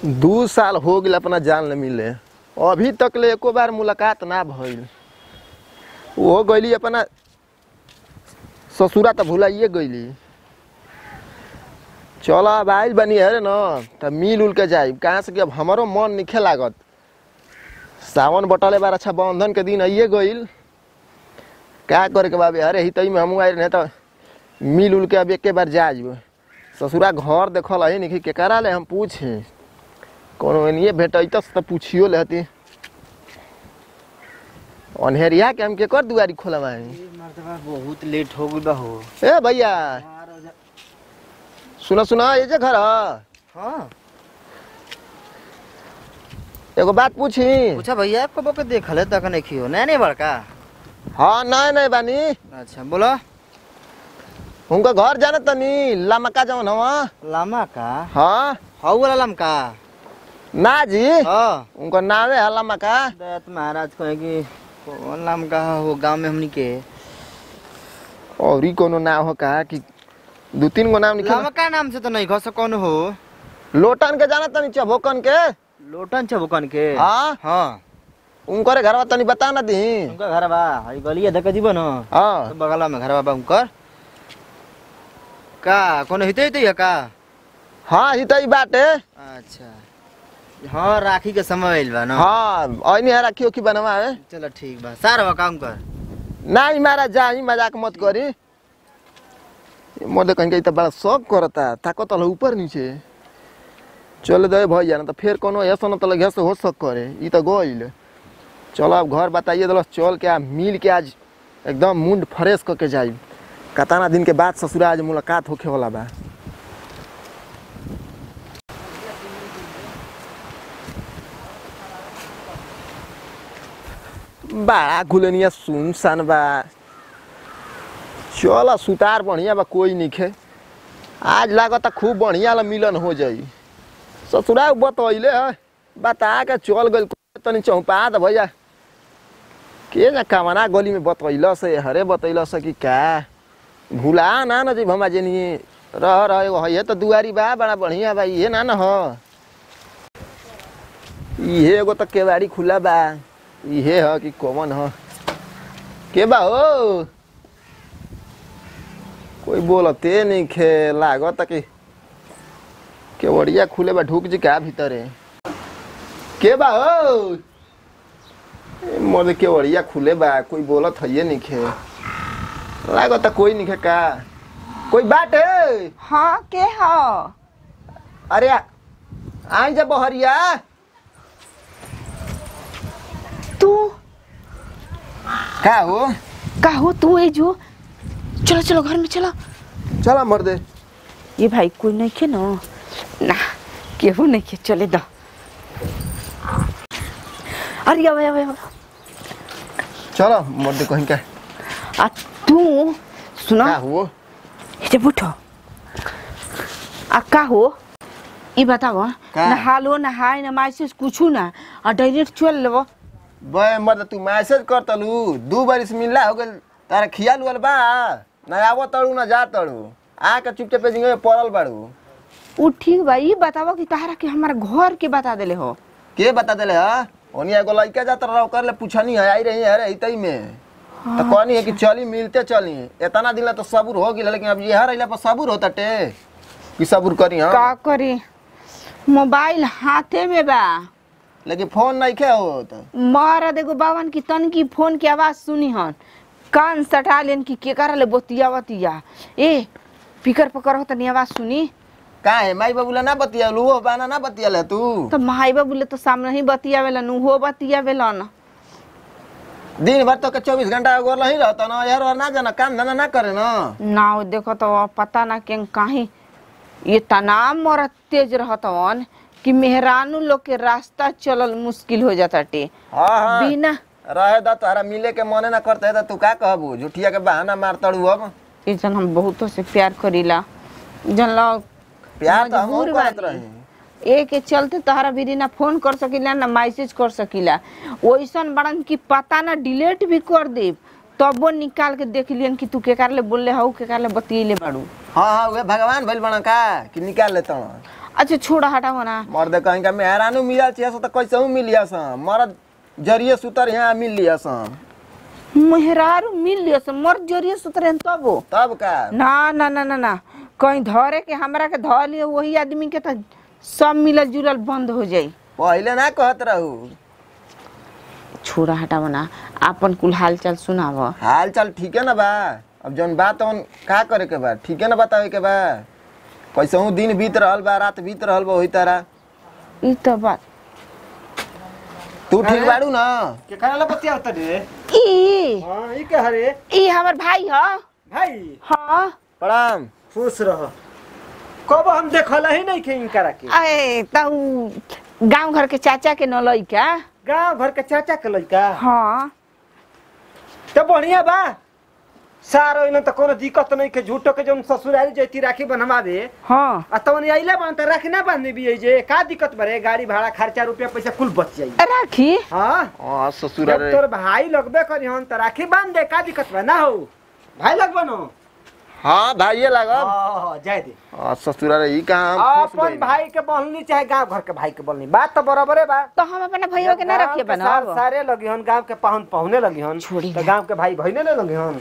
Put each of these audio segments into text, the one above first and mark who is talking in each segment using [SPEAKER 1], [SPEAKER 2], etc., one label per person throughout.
[SPEAKER 1] दू साल हो गया अपना जान ले मिले अभी तक ले एको बार मुलाकात ना भइल वो गईली अपना ससुरा तो भुलाइए गईली चल अब आइल बनी है न त मिल उल के जाई कहाँ से कि अब हमारो मन निखे लागत सावन बटले बार अच्छा बंधन के दिन आइए गईल का करे के बाबे अरे हितई में हमू आइल नहीं तो मिल उल के अब एके बार जा जब ससुरा घर देखल है नहीं केकरा ले हम पूछे कोनो एनिए भेटैत त पूछियो लेती अनहेरिया के हम केकर दुआरी खोलवाई
[SPEAKER 2] मर्दबा बहुत लेट हो गई बा हो
[SPEAKER 1] ए भैया सुना सुना ये जे घर ह
[SPEAKER 2] हाँ
[SPEAKER 1] एगो बात पूछी
[SPEAKER 2] पूछा भैया आपको बोके देखल है तक नहीं खियो नहीं नहीं बड़का
[SPEAKER 1] हाँ नहीं नहीं बानी
[SPEAKER 2] अच्छा बोलो
[SPEAKER 1] उनका घर जाना तनी लामका जवन हवा
[SPEAKER 2] लामा का
[SPEAKER 1] हाँ
[SPEAKER 2] हाउ वाला लमका
[SPEAKER 1] ना जी
[SPEAKER 2] हाँ
[SPEAKER 1] उनका नावे है लामका
[SPEAKER 2] दत्त महाराज कहे कि कौन लमका हो गांव में हमनी के
[SPEAKER 1] और ही कोनो नाम हो कहा कि दू तीन गो नाम लिखे
[SPEAKER 2] लमका नाम से तो नहीं खस कौन हो
[SPEAKER 1] लोटन के जाना तनी चबोकन के
[SPEAKER 2] लोटन चबुकन के
[SPEAKER 1] हाँ
[SPEAKER 2] हाँ
[SPEAKER 1] उनकर घरवा तनी बता ना दी
[SPEAKER 2] उनका घर बा हई गलिया धक्का जीवन न
[SPEAKER 1] हाँ
[SPEAKER 2] तो बगल में घर बा उनकर का कौन हिते हिते है का
[SPEAKER 1] हाँ हितई बाटे
[SPEAKER 2] अच्छा हाँ राखी के समय आइल बा ना
[SPEAKER 1] हाँ ऐनी है रखियो की बनवावे
[SPEAKER 2] चलो ठीक बा सार बा काम कर
[SPEAKER 1] नहीं मारा जा ही मजाक मत करी मोदे कहीं के त बड़ा शौक करता ताकत वाला ऊपर नीचे चल दे भैया ना तो फिर कोनो ऐसा न तो लगे से हो सक करे ई तो गइल चलो अब घर बताइए दलस चल के आ मिल के आज एकदम मुंड फ्रेश करके जाई कताना दिन के बाद ससुरा आज मुलाकात होखे वाला बा बड़ा खुलनिया सुनसान बा चल सुतार बढ़िया बा कोई निखे आज लागता खूब बढ़िया ला मिलन हो जाई ससुरा बतैले है बता के चल गइल तनी चौपा द भैया के ना कमना गली में बतैल से हरे बतैल से कि का भुला ना न जी भमा जेनी रह रह एगो है तो दुआरी बा बड़ा बढ़िया बा इहे ना न ह इहे एगो तो केवाड़ी खुला बा इहे ह कि कौन ह के बा हो कोई बोलते नहीं खे लागत कि केवड़िया खुले बा ढुक जी का भीतरे के बा हो ए, मोर केवड़िया खुले बा कोई बोलत है नहीं खे लागत कोई नहीं खे का कोई बात है
[SPEAKER 3] हाँ के ह
[SPEAKER 1] अरे आई जा बहरिया
[SPEAKER 3] तू
[SPEAKER 1] का हो
[SPEAKER 3] का हो तू ए जो चलो चलो घर में चलो
[SPEAKER 1] चला मर दे
[SPEAKER 3] ये भाई कोई नहीं खे ना ना केहू नहीं खे चले दो अरे अब अब अब
[SPEAKER 1] चलो मर दे कहीं का
[SPEAKER 3] आ तू सुना
[SPEAKER 1] का हो
[SPEAKER 3] इधर बैठो आ का हो ई बताओ
[SPEAKER 1] का?
[SPEAKER 3] नहा लो नहाए ना मैसेज कुछ ना आ डायरेक्ट चल लेबो
[SPEAKER 1] बे मर्द तू मैसेज कर तलू दू बारिश मिलला हो गल तारा खियाल उल बा ना आवो तड़ू ना जा तड़ू आके चुपचाप पे जिंगे पड़ल बाड़ू
[SPEAKER 3] उ ठीक बा ई बताओ कि तारा के हमारा घर के बता देले हो
[SPEAKER 1] के बता देले हा ओनी एगो लइका जात रहो कर ले पूछनी है आई रही है अरे इतई में तो कहनी है कि चली मिलते चली इतना दिन ला तो सबूर हो गया लेकिन अब यहाँ रहिला पर सबूर होता टे कि सबूर करी
[SPEAKER 3] का
[SPEAKER 1] हाँ
[SPEAKER 3] करी मोबाइल हाथे में बा
[SPEAKER 1] लेकिन फोन नहीं खे हो तो
[SPEAKER 3] मारा देखो बावन की तन की फोन की आवाज सुनी हन कान सटा लेन की के कर ले बोतिया बतिया ए पिकर पकर हो तनी आवाज सुनी
[SPEAKER 1] का है माई बाबूला ना बतिया लू हो बाना ना बतिया ले तू
[SPEAKER 3] तो माई बाबू ले तो सामने ही बतिया वेला नु हो बतिया वेला न
[SPEAKER 1] दिन भर तो के चौबीस घंटा गोर नहीं रहता ना यार और ना जाना काम धंधा ना करे ना
[SPEAKER 3] ना वो देखो तो अब पता ना के काहे ये तनाव मोरा तेज रहतवन कि मेहरानू लोग के रास्ता चलल मुश्किल हो जाता टे
[SPEAKER 1] हाँ हाँ
[SPEAKER 3] बिना
[SPEAKER 1] रहे दा तारा मिले के मने ना करते तो तू का कहबू झूठिया के बहाना मार तड़ू अब
[SPEAKER 3] ये जन हम बहुतों से प्यार करीला जन लोग
[SPEAKER 1] प्यार तो हम
[SPEAKER 3] मजबूर
[SPEAKER 1] करत
[SPEAKER 3] बानी।
[SPEAKER 1] रही
[SPEAKER 3] ए के चलते तहरा भी ना फोन कर सकीला ना मैसेज कर सकीला ओइसन बड़न की पता ना डिलीट भी कर दे तबो निकाल के देख लियन कि तू केकार ले बोलले हऊ केकार ले बतियले बाड़ू
[SPEAKER 1] हाँ हाँ वे भगवान भइल बना का कि निकाल लेता
[SPEAKER 3] अच्छा छोड़ा हटाओ ना
[SPEAKER 1] मर्द कहीं का मेहरानू मिलल छिया सो त कैसे मिलिया सा मरद जरिए सुतर यहाँ मिल लिया सा
[SPEAKER 3] मेहरारू मिल लियो से मर जरिए सुतरे तब वो
[SPEAKER 1] तब का
[SPEAKER 3] ना ना ना ना ना कहीं धरे के हमरा के धर लियो वही आदमी के तो सब मिलल जुलल बंद हो जाई
[SPEAKER 1] पहले ना कहत रहू
[SPEAKER 3] छोड़ा हटाओ ना आपन कुल हाल चाल सुनाव
[SPEAKER 1] हाल चाल ठीक है ना बा अब जौन बात तौन का करे के बा ठीक है ना बतावे के बा कैसे हूँ दिन बीत रहल बा रात बीत रहल बा वही तरह
[SPEAKER 3] ई तो बात
[SPEAKER 1] तू ठीक बाड़ू ना
[SPEAKER 2] के खाना ला बतिया होता रे
[SPEAKER 3] ई
[SPEAKER 2] हां ई के हरे
[SPEAKER 3] ई हमर भाई ह
[SPEAKER 2] भाई
[SPEAKER 3] हाँ
[SPEAKER 1] प्रणाम
[SPEAKER 2] खुश रह कब हम देखल ही नहीं खे इनकरा के
[SPEAKER 3] अरे तू गांव घर के चाचा के न लइका
[SPEAKER 2] गांव घर के चाचा के लइका
[SPEAKER 3] हाँ
[SPEAKER 2] तो बढ़िया बा सारो इने तो कोनो दिक्कत नहीं के झूठो के जौन ससुरारी जैती राखी बनवावे
[SPEAKER 3] हाँ
[SPEAKER 2] आ तवन आइले बन त राखी ना बांधने भी है जे का दिक्कत बरे गाड़ी भाड़ा खर्चा रुपया पैसा कुल बच जाई
[SPEAKER 3] राखी
[SPEAKER 2] हां
[SPEAKER 1] हाँ ससुर
[SPEAKER 2] जब तोर भाई लगबे करी हन त राखी बांध दे का दिक्कत बा ना हो भाई लगबे नो
[SPEAKER 1] हाँ भाइये लागब
[SPEAKER 2] हां जाय दे
[SPEAKER 1] हाँ ससुर ई कहाँ हम फंस
[SPEAKER 2] अपन
[SPEAKER 1] गइल।
[SPEAKER 2] भाई के बहनी चाहे गांव घर के भाई के बहनी बात तो बराबरे बा
[SPEAKER 3] तो हम अपना भैया के ना
[SPEAKER 2] गाँव
[SPEAKER 3] रखिए
[SPEAKER 2] के सार-
[SPEAKER 3] बनाओ
[SPEAKER 2] सारे लगी हन गांव के पाहुन पहुने लगी हन
[SPEAKER 3] छोड़ी
[SPEAKER 2] तो
[SPEAKER 3] ना।
[SPEAKER 2] गांव के भाई बहने ले लगी हन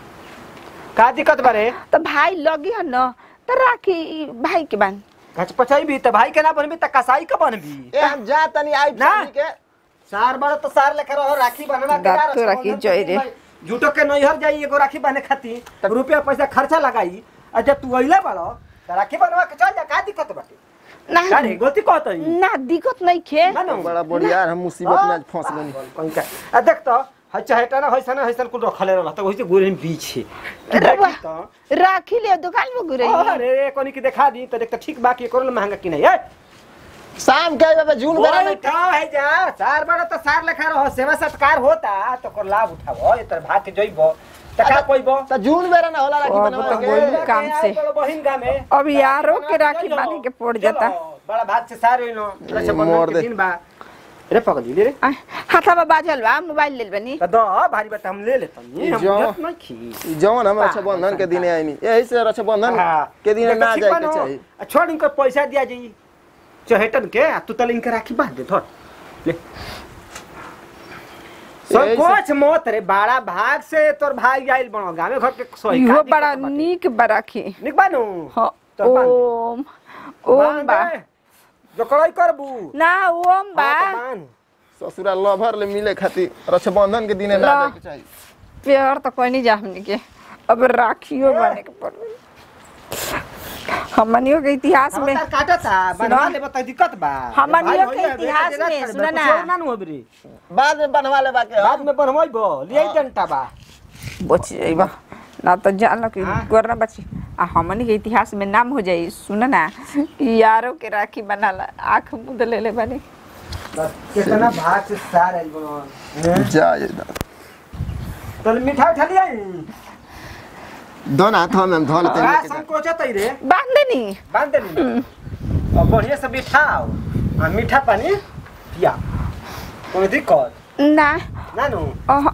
[SPEAKER 2] का दिक्कत बारे
[SPEAKER 3] तो भाई लगी है न तो राखी भाई के बान
[SPEAKER 2] घच पचाई भी त भाई के ना बनबी त कसाई के बनबी
[SPEAKER 1] ए हम जा तनी आई
[SPEAKER 2] ना।
[SPEAKER 1] family के
[SPEAKER 2] सार बड़ तो सार लेकर रहो राखी बनवा के
[SPEAKER 3] बात
[SPEAKER 2] जा
[SPEAKER 3] तो
[SPEAKER 2] रहो,
[SPEAKER 3] राखी
[SPEAKER 2] संबंधन
[SPEAKER 3] जोई
[SPEAKER 2] के
[SPEAKER 3] रे।
[SPEAKER 2] भाई, झूठो के नैहर जाई एगो राखी बने खाती तब रुपया पैसा खर्चा लगाई आ जब तू अइले बड़ो त राखी बनवा के चल जा का दिक्कत बाटे
[SPEAKER 3] ना
[SPEAKER 2] का रे गलती कहत हई
[SPEAKER 3] ना दिक्कत नहीं खे
[SPEAKER 2] ना ना
[SPEAKER 1] बड़ा बढ़िया हम मुसीबत में आज फंस गनी
[SPEAKER 2] कहीं का आ देख तो है चाहेटा ना होइसन होइसन कुल रखले रहला त वही गोरे में बीच है
[SPEAKER 3] रउआ,
[SPEAKER 2] देखी तो
[SPEAKER 3] राखी ले दुकान में गुरे
[SPEAKER 2] अरे कोनी के देखा दी त देख त ठीक बाकी करो महंगा कि नहीं है
[SPEAKER 1] शाम के आइबे जून बेरा में
[SPEAKER 2] बैठा है जा सार बड़ा तो सार लेखा रहो सेवा सत्कार होता तो कर लाभ उठावो ये तर भाग के जइबो त का कोइबो
[SPEAKER 1] त जून बेरा ना होला राखी
[SPEAKER 3] अब
[SPEAKER 1] बनवा
[SPEAKER 3] तो
[SPEAKER 1] के
[SPEAKER 3] बोली काम से।
[SPEAKER 2] बहिन गा में
[SPEAKER 3] अब यारों के राखी बांधे के पड़ जाता।
[SPEAKER 2] चलो, बड़ा भाग से सार होइनो रक्षाबंधन
[SPEAKER 1] मोर
[SPEAKER 2] के
[SPEAKER 1] दे।
[SPEAKER 2] दिन बा रे पकड़ ली रे
[SPEAKER 3] आ, हाथा में बाजल बा मोबाइल ले बनी
[SPEAKER 2] त द भारी बता हम ले लेतनी हम
[SPEAKER 1] जो।
[SPEAKER 2] जत नहीं खी
[SPEAKER 1] ई जवन हम रक्षाबंधन के दिने आइनी यही से रक्षाबंधन
[SPEAKER 2] हाँ।
[SPEAKER 1] के दिने ना
[SPEAKER 2] ठीक
[SPEAKER 1] जाए
[SPEAKER 2] बा
[SPEAKER 1] के
[SPEAKER 2] न?
[SPEAKER 1] चाहिए
[SPEAKER 2] आ, छोड़ इनकर पैसा दिया जाई चहेटन के आ, तू तले इनके राखी बांध दे थोड़ ले
[SPEAKER 1] यही से-
[SPEAKER 2] संकोच मत रे बड़ा भाग से तोर भाई आइल बनो गामे घर के सोई
[SPEAKER 3] इहो बड़ा नीक बा राखी
[SPEAKER 2] निक बानू
[SPEAKER 3] हाँ,
[SPEAKER 2] तो बांध दे।
[SPEAKER 3] ओम ओम बा
[SPEAKER 2] जो कड़ाई करबू
[SPEAKER 3] ना ओम बा
[SPEAKER 2] हाँ, तो बांध।
[SPEAKER 1] ससुरा लभर ले मिले खातिर रक्षाबंधन के दिने ना
[SPEAKER 3] ला।
[SPEAKER 1] जाए के चाहिए
[SPEAKER 3] प्यार तो कोई नहीं जा हमने के अब राखियो बने के पड़ हमनियों के इतिहास में
[SPEAKER 2] हम तार काटा था बनवा ले बता दिक्कत बा
[SPEAKER 3] हमनियों
[SPEAKER 2] भाई
[SPEAKER 3] के
[SPEAKER 2] होइए,
[SPEAKER 3] इतिहास
[SPEAKER 2] बेटा
[SPEAKER 3] में
[SPEAKER 2] जरा
[SPEAKER 3] सुना
[SPEAKER 2] कुछ
[SPEAKER 3] ना।
[SPEAKER 2] और ना नु होबरी
[SPEAKER 1] बाद में बनवा ले बाके
[SPEAKER 2] बाद में बनवाइबो लियै डंटा बा
[SPEAKER 3] बच जाइबा ना तो जान लो कि
[SPEAKER 2] हाँ।
[SPEAKER 3] गोरना बची आ हमनी के इतिहास में नाम हो जाई सुन ना कि यारों के राखी बनाला आंख मुद ले ले बनी
[SPEAKER 2] कितना भाग से सार आइल बनो
[SPEAKER 1] जा ये दा।
[SPEAKER 2] तल मिठाई उठा लिया
[SPEAKER 1] दोन हाथ में हम धो लेते
[SPEAKER 2] का
[SPEAKER 1] हैं
[SPEAKER 2] संकोचत है रे
[SPEAKER 3] बांध देनी
[SPEAKER 2] बांध दे और बढ़िया से बिठाओ आ मीठा पानी पिया कोई दिक्कत
[SPEAKER 3] ना
[SPEAKER 2] ना नु
[SPEAKER 3] अह,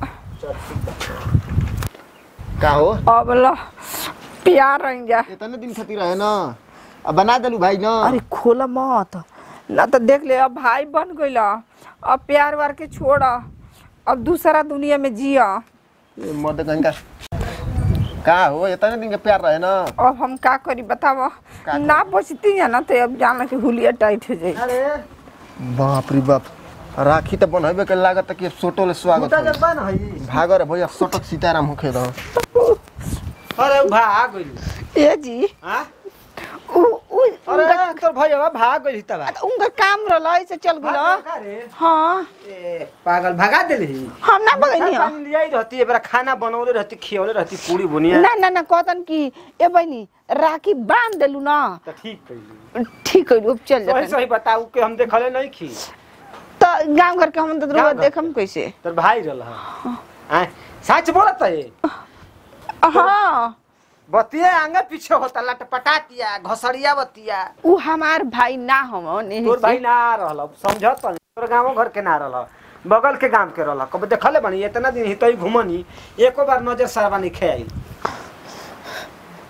[SPEAKER 1] का हो
[SPEAKER 3] अब लो प्यार रह जा
[SPEAKER 1] इतने दिन खातिर रहे ना अब बना देलू भाई ना
[SPEAKER 3] अरे खोला मत ना तो देख ले अब भाई बन गइला अब प्यार वार के छोड़ अब दूसरा दुनिया में जिया
[SPEAKER 1] ए, मर्द कहीं का का हो इतने दिन के प्यार रहे ना
[SPEAKER 3] अब हम का करी बताव
[SPEAKER 1] का
[SPEAKER 3] ना बचती है ना तो अब जान कि हुलिया टाइट हो जाई
[SPEAKER 2] अरे
[SPEAKER 1] बाप रे बाप राखी तो बनबे के लागत कि सोटो ले स्वागत
[SPEAKER 2] मुटा
[SPEAKER 1] होई।
[SPEAKER 2] जब बन हई
[SPEAKER 1] भागर भैया सटक सीताराम होखे रहो
[SPEAKER 2] अरे भाग गइल
[SPEAKER 3] ए जी
[SPEAKER 2] हां
[SPEAKER 3] उ उ
[SPEAKER 2] अरे
[SPEAKER 3] उनका,
[SPEAKER 2] तोर भैया भाग गइल तबा
[SPEAKER 3] उनका काम रहला ऐसे चल गइला
[SPEAKER 2] रे
[SPEAKER 3] हाँ
[SPEAKER 2] ए पागल भगा देली
[SPEAKER 3] हम ना बगनी
[SPEAKER 2] खाना पानी लियाई रहती है बड़ा खाना बनौले रहती खियौले रहती पूरी बुनिया
[SPEAKER 3] ना ना ना कहतन कि ए बहनी राखी बांध देलू ना
[SPEAKER 2] तो ठीक कइली
[SPEAKER 3] ठीक है अब चल
[SPEAKER 2] सही
[SPEAKER 3] जाते
[SPEAKER 2] सही बताऊ के हम देखले नहीं खी
[SPEAKER 3] तो गांव घर के हम तो
[SPEAKER 2] गाँव
[SPEAKER 3] रोज
[SPEAKER 2] घर
[SPEAKER 3] देखम कैसे
[SPEAKER 2] तोर भाई रहल हां सच बोलत है
[SPEAKER 3] हाँ
[SPEAKER 2] बतिया आगे पीछे होता लटपटातिया घसड़िया बतिया
[SPEAKER 3] उ हमार भाई ना हम
[SPEAKER 2] तोर भाई ना रहल समझत नहीं तोर गांव घर के ना रहल बगल के गांव के रहल कब देखले बनी इतना दिन हितई घुमनी एको बार नजर सरवा नहीं खेआई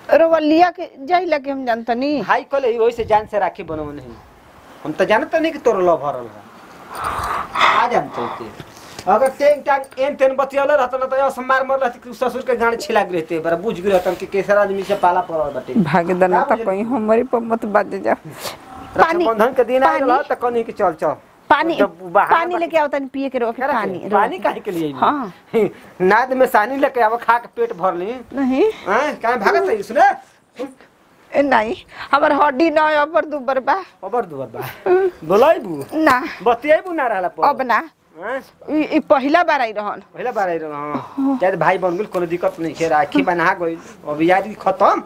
[SPEAKER 3] रोवा लिया के जाइला के हम जानता नहीं
[SPEAKER 2] भाई कहले वही से जान से राखी बनव नहीं हम तो जानते नहीं कि तोर लो भरल है आ जानते थे अगर टेंग टांग एन तेन बतियाले रहत न त यो मार मर रहत कि ससुर के गाड़ी छिला गिरे थे बड़ा बुझ गिरे तन कि केसर आदमी से पाला पड़ल बाटे
[SPEAKER 3] भागदना
[SPEAKER 2] का
[SPEAKER 3] तो कहीं हमारी पर मत बाजे जा पानी
[SPEAKER 2] रक्षाबंधन के दिन आयल
[SPEAKER 3] पानी।
[SPEAKER 2] रह त कनी कि चल चल
[SPEAKER 3] पानी
[SPEAKER 2] जब बाहर
[SPEAKER 3] पानी लेके आओ तनी पिए के रो के पानी
[SPEAKER 2] पानी
[SPEAKER 3] रो
[SPEAKER 2] पानी
[SPEAKER 3] के।
[SPEAKER 2] काहे के लिए
[SPEAKER 3] हाँ।
[SPEAKER 2] नाद में सानी लेके आव खा के पेट भर ली
[SPEAKER 3] नहीं
[SPEAKER 2] हैं काहे भागत है सुने
[SPEAKER 3] ए, नहीं हमार हड्डी न अबर दुबर बा
[SPEAKER 2] खबर दुबर बा बोलाइबू
[SPEAKER 3] ना
[SPEAKER 2] बतियाइबू ना रहला पर
[SPEAKER 3] अब ना
[SPEAKER 2] हैं?
[SPEAKER 3] ई ई पहिला बार आई रहन
[SPEAKER 2] पहले बार आइल हां चाहे भाई बन गेल कोनो दिक्कत नहीं है राखी बना गइल अब याद खत्म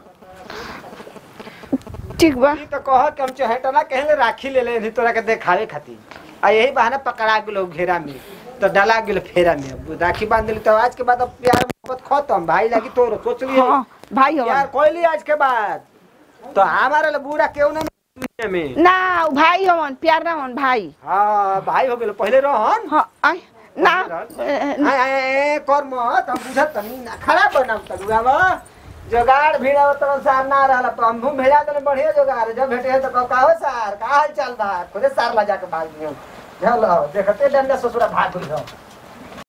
[SPEAKER 3] ठीक बा
[SPEAKER 2] ई तो कह के हम चहेटा ना कहले राखी ले ले तोरा के देखावे खातिर आ यही बहाना पकड़ा गेलो घेरा में तो डाला गेल फेरा में अब राखी बांध दिली तो आज के बाद अब प्यार मोहब्बत खत्म भाई लगी तोरो सोच लियो
[SPEAKER 3] हाँ भाई
[SPEAKER 2] यार
[SPEAKER 3] हवन
[SPEAKER 2] कोई आज के बाद तो हमारा ले बूढ़ा क्यों ना दुनिया में
[SPEAKER 3] ना उ भाई हवन प्यार ना हवन भाई
[SPEAKER 2] हाँ भाई हो गेल पहले रहन
[SPEAKER 3] हाँ आई ना
[SPEAKER 2] आय आय आय कर मत हम बुझत तनी ना खराब बनाव तरुआवा जोगाड़ भिड़ा तरह सार ना रहला तो हम भूम भेजा तने बढ़िया जोगाड़ जब भेटे तो कहो का हो सार का हाल चाल बा खुदे सार ला जाके भाग दियो चलो देखते डंडा ससुरा भाग गइल